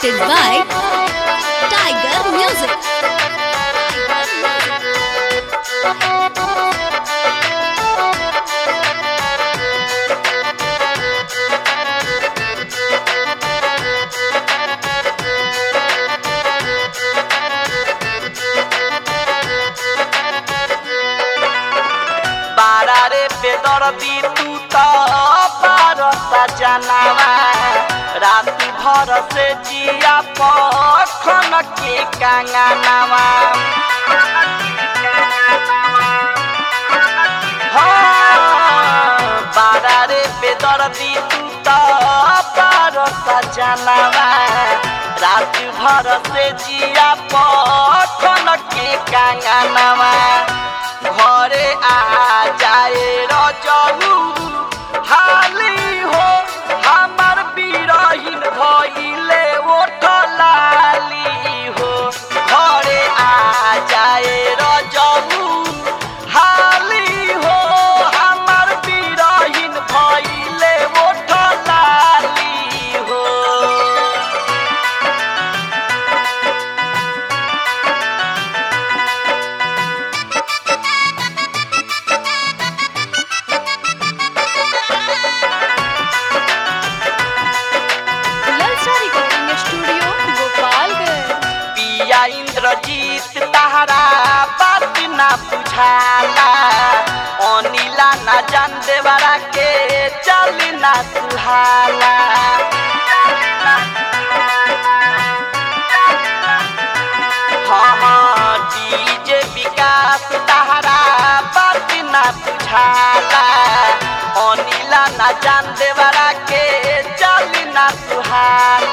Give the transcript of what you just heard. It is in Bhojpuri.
presented by Tiger Music. बारारे पे दर्दी तू तो बारसा जनावा रात भर से जिया पखन के कांगनावा हाँ, बारारे पे दर्दी तू तो बारसा जनावा रात भर से जिया पखन के कांगनावा घरे आ जाए रजलू हाली हो हमर बिरहिन भइले ओठ लाली हो घरे आ जाए रजलू हाली हो हमर बिरहिन भइले ओठ लाली हो ललचा रिकॉर्डिंग स्टूडियो गोपालगंज पिया इंद्रजीत तहरा बात ना बुझाला अनिला ना जान देवरा के चल ना सुहाला हाँ हाँ डीजे विकास तहरा बात ना बुझाला अनिला ना जान देवरा के चल ना सुहाला